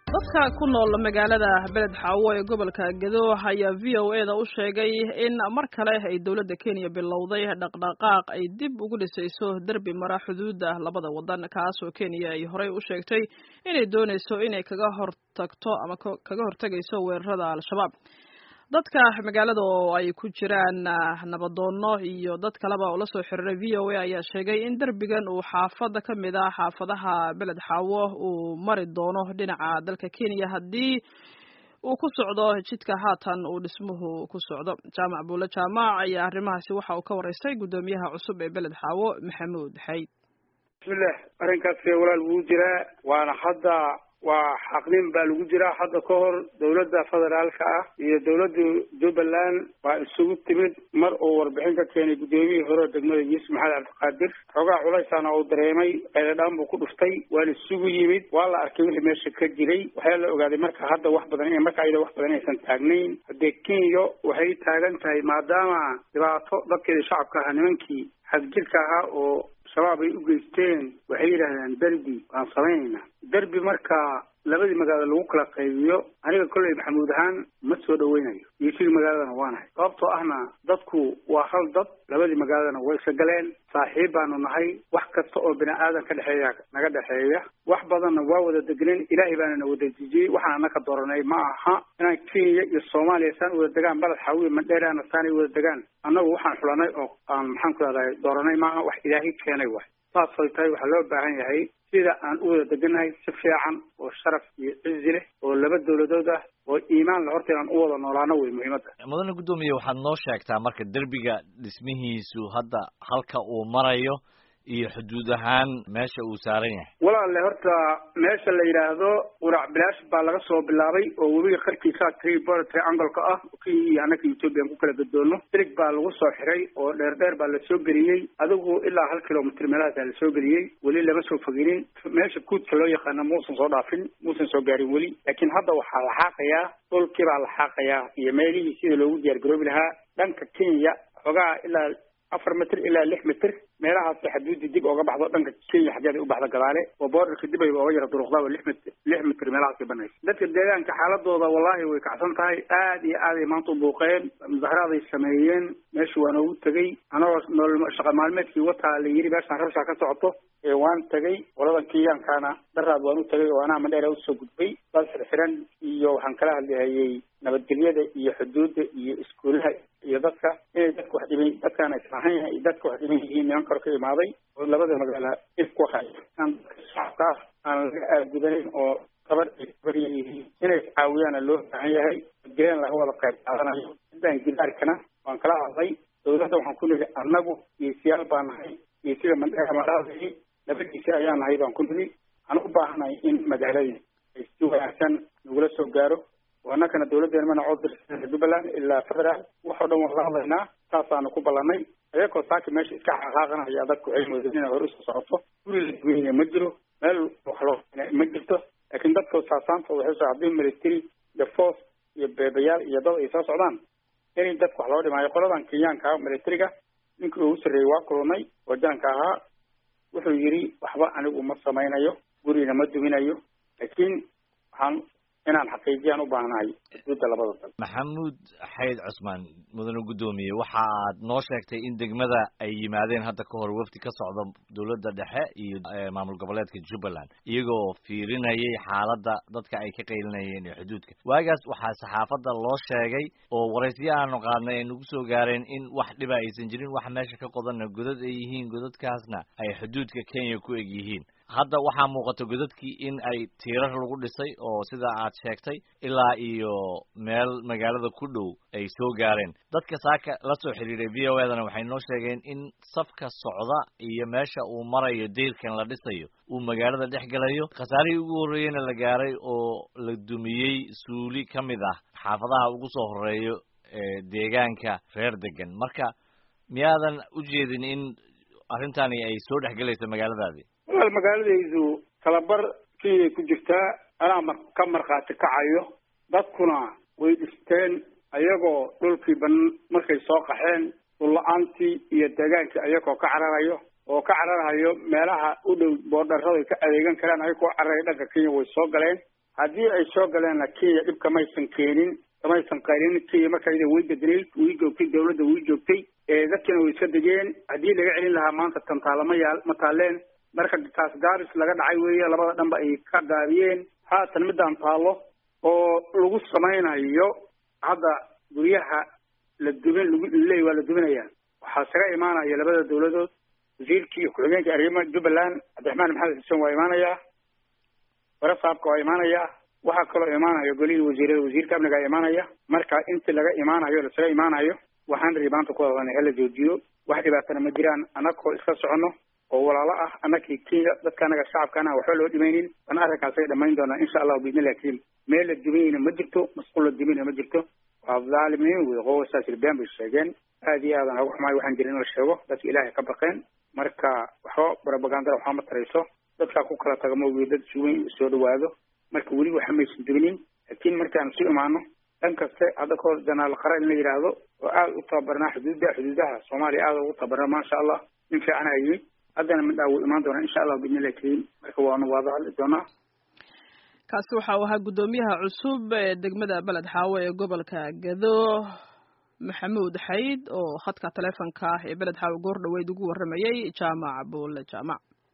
dadka ku nool magaalada beled xaawo ee gobolka gedo ayaa v o e da u sheegay in mar kale ay dowladda kenya bilowday dhaqdhaqaaq ay dib ugu dhisayso derbi mara xuduudda labada wadan kaasoo kenya ay horey u sheegtay inay doonayso inay kaga hortagto ama kaga hortagayso weerarada al-shabaab dadka magaalada oo ay ku jiraan nabadoono iyo dad kaleba oo lasoo xiriiray v o a ayaa sheegay in derbigan uu xaafada ka mid ah xaafadaha beled xaawo uu mari doono dhinaca dalka kenya haddii uu ku socdo jidka haatan uu dhismuhu ku socdo jaamac buule jaamac ayaa arrimahaasi waxa uu ka waraystay guddoomiyaha cusub ee beled xaawo maxamuud xayd bismillah arrinkaas walaal wuu jiraa waana hadda waa xaqnin baa lagu jiraa hadda ka hor dowladda federaalka ah iyo dowladda jubbaland baa isugu timid mar uu warbixin ka keenay guddoomiyihii hore degmada yuusuf maxamed cabdiqaadir xoogaa culaysaana uu dareemay eedadhaan buu ku dhuftay waana isugu yimid waa la arkay wixii meesha ka jiray waxaa la ogaaday marka hadda wax badan in marka ayada wax badan aysan taagnayn haddee kenya waxay taagan tahay maadaama dhibaato dadkeeda shacabka ahaa nimankii xadjirka ahaa oo shabaab ay u geysteen waxay yidhaahdeen derbi waan samaynaynaa derbi marka labadii magaalo lagu kala qaybiyo aniga kolley maxamuud ahaan ma soo dhaweynayo iyo sidii magaaladana waanahay sababtoo ahna dadku waa hal dad labadii magaaladana way isa galeen saaxiib baanu nahay wax kasta oo bini aadan ka dhexeeya naga dhexeeya wax badanna waa wada degneen ilaahay baana na wada dejiyey waxaan anaka dooranay ma aha inaan kenya iyo soomaaliya saan wada degaan baled xaawiya mandheeraana saanay wada degaan annagu waxaan xulanay oo aan maxaan ku rahday dooranay maaha wax ilaahay keenay waay saasay tahay waxaa loo baahan yahay sida aan u wada deganahay si fiican oo sharaf iyo cizi leh oo laba dowladood ah oo iimaan la horta inaan u wada noolaano wey muhiimadda mudane guddoomiye waxaad noo sheegtaa marka derbiga dhismihiisu hadda halka uu marayo iyo xuduud ahaan meesha uu saaran yahay walaalle horta meesha la yidhaahdo qurac bilaash baa laga soo bilaabay oo webiga qarkiisa tribor triangoleka ah kenya iyo annaka ethoobiyan ku kala gadoono silig baa lagu soo xiray oo dheer dheer baa lasoo geliyey adigu ilaa hal kilomitr meelahaasaa lasoo geliyey weli lama soo foginin meesha guudka loo yaqaana muusan soo dhaafin muusan soo gaarin weli laakiin hadda waxaa la xaaqayaa dhulkii baa la xaaqayaa iyo meelihii sida loogu diyaargaroobi lahaa dhanka kenya xoogaa ilaa afar mitr ilaa lix mitr meelahaas xaduudi dib ooga baxdo dhanka kenya xaggeeda u baxda gadaale oo boordarka dib ay ooga yara duruqdaaba lix mit lix mitr meelahaas ay banaysa dadka deegaanka xaaladooda wallahi way kacsan tahay aad iyo aad ay maanta u buuqeen mudaharaaday sameeyeen meesha waa noogu tegey anagoo nool shaqa maalmeedkii wataa la yiri meeshaan rabshaa ka socoto ee waan tegey qoladan kenyaankaana daraad waan u tegay oo anaa mandheera usoo gudbay dad xirxiran iyo waxaan kala hadlihayay nabadgelyada iyo xuduudda iyo iskuulaha iyo dadka inay dadka wax dhiban dadkaan islahayn yahay iyo dadka wax dhiban yihiin niman karo ka imaaday oo labada magaala ifku hayo aan dadka shacabka ah aan laga aadgudanayn oo gabar ay gabarya yihiin inay caawiyaana loo baahan yahay nabadgelyana laga wada qayb qaadanayo sidaan gidaarkana waan kala hadlay dowladda waxaan ku nidhi annagu geesiyaal baa nahay geesiga mandheera madhaadii labadiisi ayaa nahay baan ku nidhi waxaan u baahanahay in magaaladii ay si wanaagsan nagula soo gaaro oo annakana dawladdeena mana coddirsa jubbaland ilaa federaal waxoo dhan waan la hadlaynaa saasaanu ku ballanay ayakoo saaki meesha iska xaqaaqanaya dadku waxay moodeen inay hore usoo socoto guri la duweyna ma jiro meel wax loo ma jirto laakiin dadka saasaanta waxay soo haddii military iyo force iyo beebayaal iyo dad ay soo socdaan inay dadka wax loo dhimaayo qoladan kenyaanka militariga ninkii ugu sarreeyey waa kulunay oo jaanka ahaa wuxuu yidhi waxba anigu ma samaynayo gurina ma duminayo laakiin waxaan inaan xaqiijiyaan u baahnahay xuduudda labada dal maxamuud xayd cusmaan mudane guddoomiye waxa aad noo sheegtay in degmada ay yimaadeen hadda ka hor wafdi ka socda dowladda dhexe iyo maamul goboleedka jubbaland iyagoo fiirinayay xaaladda dadka ay ka qaylinayeen ee xuduudka waagaas waxaa saxaafadda loo sheegay oo waraysiya aanu qaadnay ay nagu soo gaareen in wax dhiba aysan jirin wax meesha ka qodanna godad ay yihiin godadkaasna ay xuduudka kenya ku eg yihiin hadda waxaa muuqata godadkii in ay tiirar lagu dhisay oo sida aad sheegtay ilaa iyo meel magaalada ku dhow ay soo gaareen dadka saaka la soo xiriiray v o edana waxay noo sheegeen in safka socda iyo meesha uu marayo deyrkan la dhisayo uu magaalada dhex gelayo khasaarihii ugu horreeyeyna la gaaray oo la dumiyey suuli ka mid ah xaafadaha ugu soo horeeyo ee deegaanka reer degan marka miyaadan u jeedin in arrintani ay soo dhex gelayso magaaladaadii walaal magaaladaydu talabar kenyay ku jirtaa anaa mar ka markhaati kacayo dadkuna way dhisteen ayagoo dhulkii ban markay soo qaxeen dhulla-aantii iyo deegaankii ayagoo ka cararayo oo ka cararahayo meelaha u dhow boodharrada ka adeegan karaan ayagoo cararaya dhanka kenya way soo galeen haddii ay soo galeenna kenya dhib kamaysan keenin kamaysan qaylin kenya marka iyada way bednayd way joogtay dawladda way joogtay dadkina way iska degeen haddii laga celin lahaa maanta tantaala ma yaal ma taaleen marka taas gaabis laga dhacay weeye labada dhanba ay ka gaabiyeen haatan midaan taallo oo lagu samaynayo hadda guryaha la dubin lagu leey waa la dubinaya waxaa isaga imaanaya labada dawladood wasiirkii iyo ku-xigeenka arrimaha jubbaland cabdiraxmaan maxamed xuseen waa imaanayaa warasaabka waa imaanayaa waxaa kaloo imaanaya golihii wasiirada wasiirka amnigaa imaanaya marka intii laga imaanayo lasaga imaanayo waxaan rii maanta ku hadalnay hala joojiyo wax dhibaatana ma jiraan annagoo iska soconno oo walaalo ah annakii kenya dadka anaga shacabkaana waxba loo dhimaynin wana arrinkaasay dhamayn doonaa insha allahu biidnillahi kariim meel la duminayna ma jirto masquul la duminayna ma jirto waa dhaalimiin wey qowasaas ilbeen bay sheegeen aad iyo aadan ugu xumaay waxaan jirin in la sheego dadka ilaahay ka baqeen marka waxba propagandada waxaa ma tarayso dadkaa ku kala taga maogi dad suweyn soo dhawaado marka weli waxa maysan dubinin laakiin markaan isu imaano dhan kaste hadda kahor janaal qara in la yidhaahdo oo aada u tababarnaa xuduudda xuduudaha soomaaliya aada ugu tababarnaa maasha allah nin fiicana yimid haddana midhaa wuu imaan doonaa insha allah biidnillahi kariim marka waanu waada hadli doonaa kaasi waxa uu ahaa guddoomiyaha cusub ee degmada beled xaawo ee gobolka gado maxamuud xayd oo khadka taleefonka ah ee beled xaawo goor dhaweyd ugu warramayey jaamac buule jaamac